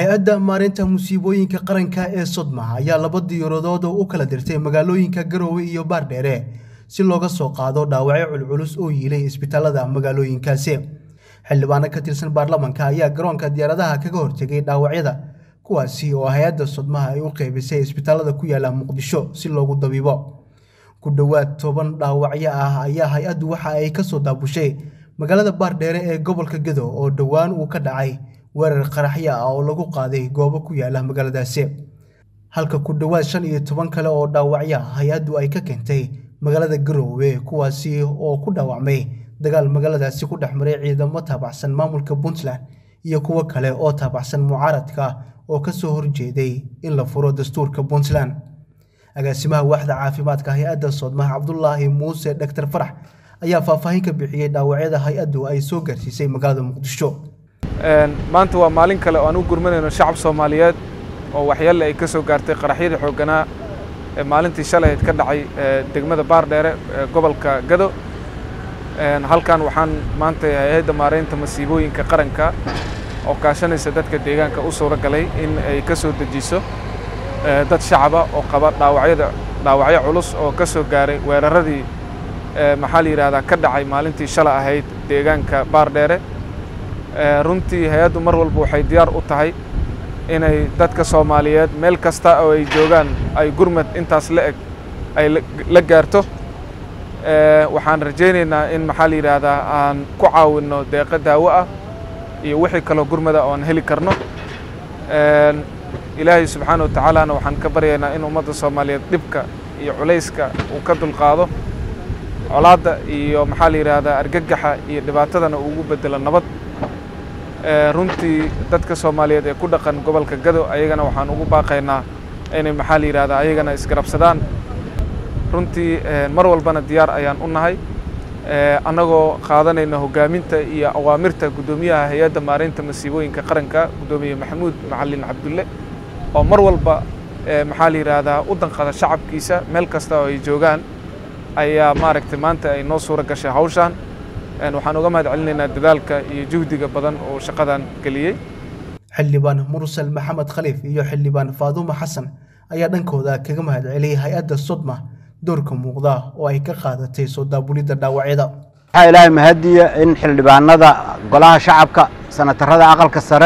hay-adda maareynta musiibooyinka qaranka ee sodma ayaa laba diyaaradood u kala dirtay magaalooyinka garoowe iyo baardheere si looga soo qaado dhaawacyo culculus oo yiilay isbitaalada magaalooyinkaasi xildhibaano ka tirsan baarlamanka ayaa garoonka diyaaradaha kaga hortegay dhaawacyada kuwaasi oo hay-adda sodmaha ay u qeybisay isbitaalada ku yaala muqdisho si loogu dabiibo ku dhowaad toban dhaawacyo ah ayaa hay-addu waxa ay kasoo daabushay magaalada baardheere ee gobolka gedo oo dhowaan uu ka dhacay weerar qaraxyo ah oo lagu qaaday goobo ku yaala magaaladaasi halka ku dhowaad shan iyo toban kale oo dhaawacyo ah hay-addu ay ka keentay magaalada garoowe kuwaasi oo ku dhaawacmay dagaal magaaladaasi ku dhex maray ciidamo taabacsan maamulka puntland iyo kuwo kale oo taabacsan mucaaradka oo kasoo horjeeday in la furo dastuurka puntland agaasimaha waaxda caafimaadka hay-adda soodmaha cabdulaahi muuse dhaktar farax ayaa faahfaahin ka bixiyey dhaawacyada hay-addu ay soo gaarsiisay magaalada muqdisho maanta waa maalin kale oo aan u gurmanayno shacab soomaaliyeed oo waxyaale ay ka soo gaartay qaraxyadii xoogganaa ee maalintii shalayd ka dhacay degmada baardheere ee gobolka gado halkan waxaan maanta hay-adda maareynta masiibooyinka qaranka oo kaashanaysa dadka deegaanka u suuro galay in ay ka soo dejiso dad shacaba oo qaba dhaawacyada dhaawacyo culus oo ka soo gaaray weeraradii maxaa la yidhahdaa ka dhacay maalintii shala ahayd deegaanka baardheere runtii hay-addu mar walba waxay diyaar u tahay inay dadka soomaaliyeed meel kasta oo ay joogaan ay gurmad intaas la eg ay la gaarto waxaan rajaynaynaa in maxaa la yidhaahdaa aan ku caawinno deeqo daawo ah iyo wixii kaloo gurmada oon heli karno ilaahay subxaana wa tacaalana waxaan ka baryaynaa in ummadda soomaaliyeed dhibka iyo culayska uu ka dulqaado colaadda iyo maxaa la yidhaahdaa argagaxa iyo dhibaatadana uu ugu bedelo nabad runtii dadka soomaaliyeed ee ku dhaqan gobolka gado ayagana waxaan ugu baaqaynaa inay maxaa la yidhahdaa ayagana isgarabsadaan runtii mar walbana diyaar ayaan u nahay annagoo qaadanayna hoggaaminta iyo awaamirta guddoomiyaha hay-adda maareynta masiibooyinka qaranka guddoomiye maxamuud macalin cabdulle oo mar walba maxaa la yidhaahdaa u danqada shacabkiisa meel kasta oo ay joogaan ayaa maaragtay maanta ay noo suuro gashay hawshaan waxaan uga mahad celinaynaa dadaalka iyo juhdiga badan oo shaqadan geliyey xildhibaan mursal maxamed khaliif iyo xildhibaan faadumo xasan ayaa dhankooda kaga mahad celiyey hay-adda sodma doorka muuqda oo ay ka qaadatay soo daabulidda dhaawacyada waxaa ilaahay mahadiya in xildhibaanada golaha shacabka sanatarada aqalka sare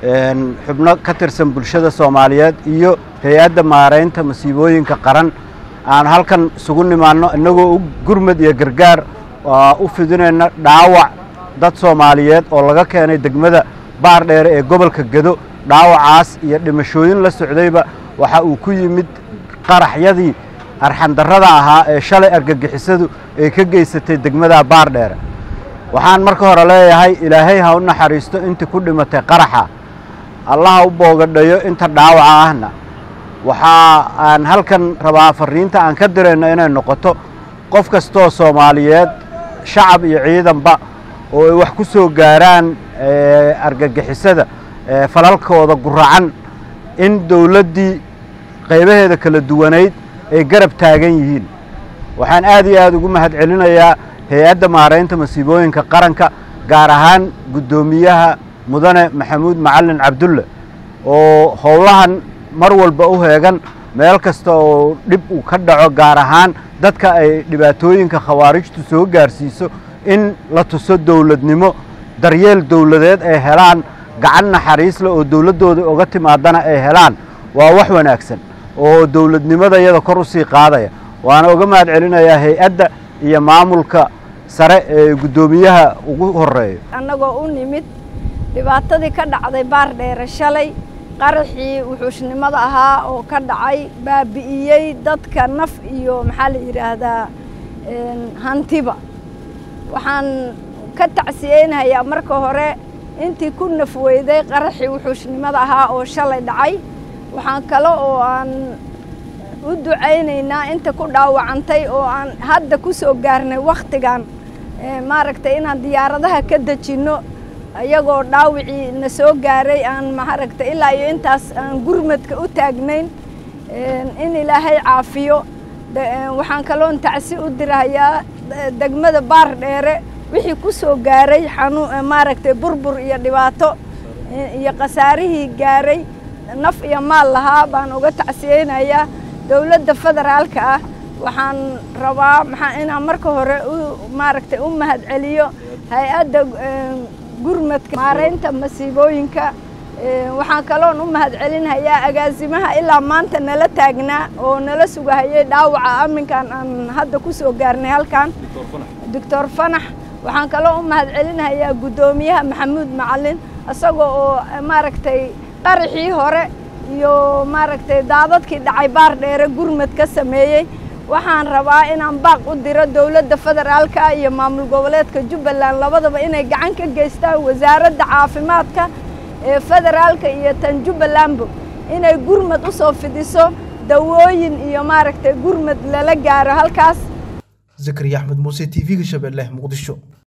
xubno ka tirsan bulshada soomaaliyeed iyo hay-adda maareynta masiibooyinka qaran aan halkan isugu nimaanno innagoo u gurmad iyo gargaar u fidinayna dhaawac dad soomaaliyeed oo laga keenay degmada baardheere ee gobolka gedo dhaawacaas iyo dhimashooyin la socdayba waxa uu ku yimid qaraxyadii arxandarrada ahaa ee shalay argagixisadu ay ka geysatay degmada baardheere waxaan marka hore leeyahay ilaahay ha u naxariisto intii ku dhimatay qaraxa allaha u boogadhayo inta dhaawaca ahna waxaa aan halkan rabaa fariinta aan ka dirayno inay noqoto qof kastoo soomaaliyeed shacab iyo ciidanba oo ay wax ku soo gaaraan argagixisada falalkooda guracan in dowladdii qaybaheeda kala duwanayd ay garab taagan yihiin waxaan aad iyo aad ugu mahad celinayaa hay-adda maareynta masiibooyinka qaranka gaar ahaan guddoomiyaha mudane maxamuud macalin cabdulle oo howlahan mar walba u heegan meel kasta oo dhib uu ka dhaco gaar ahaan dadka ay dhibaatooyinka khawaarijtu soo gaarsiiso in la tuso dowladnimo daryeel dowladeed ay helaan gacan naxariisle oo dowladdooda uga timaadana ay helaan waa wax wanaagsan oo dowladnimada iyada kor u sii qaadaya waana uga mahad celinayaa hay-adda iyo maamulka sare ee guddoomiyaha ugu horeeyo annagoo u nimid dhibaatadii ka dhacday baardheere shalay qaraxii wuxuushnimada ahaa oo ka dhacay baabi'iyey dadka naf iyo maxaa la yidhaahdaa hantiba waxaan ka tacsiyeynayaa marka hore intii ku naf weyday qaraxii wuxuushnimada ahaa oo shalay dhacay waxaan kale oo aan u ducaynaynaa inta ku dhaawacantay oo aan hadda ku soo gaarnay wakhtigan maaragtay inaan diyaaradaha ka dejinno iyagoo dhaawicii na soo gaaray aan maaragtay ilaa iyo intaas aan gurmadka u taagnayn in ilaahay caafiyo waxaan kaloon tacsi u dirahayaa degmada baar dheere wixii ku soo gaaray xanuun maaragtay burbur iyo dhibaato iyo khasaarihii gaaray naf iyo maal lahaa baan uga tacsiyeynayaa dowladda federaalka ah waxaan rabaa maxaa inaan marka hore u maaragtay u mahad celiyo hay-adda gurmadka maareynta masiibooyinka waxaan kaloon u mahad celinhayaa agaasimaha ilaa maanta nala taagnaa oo nala sugahayay dhaawaca aminkan aan hadda ku soo gaarnay halkan doctor fanax waxaan kaloo u mahad celinhayaa guddoomiyaha maxamuud macalin isagoo oo maaragtay qaraxii hore iyo maaragtay daadadkii dhacay baar dheere gurmad ka sameeyey waxaan rabaa inaan baaq u diro dowladda federaalka iyo maamul goboleedka jubbaland labadaba inay gacan ka geystaan wasaaradda caafimaadka ee federaalka iyo tan jubbalandbo inay gurmad u soo fidiso dawooyin iyo maaragtay gurmad lala gaaro halkaas zakariya axmed muuse t v-ga shabeelle muqdisho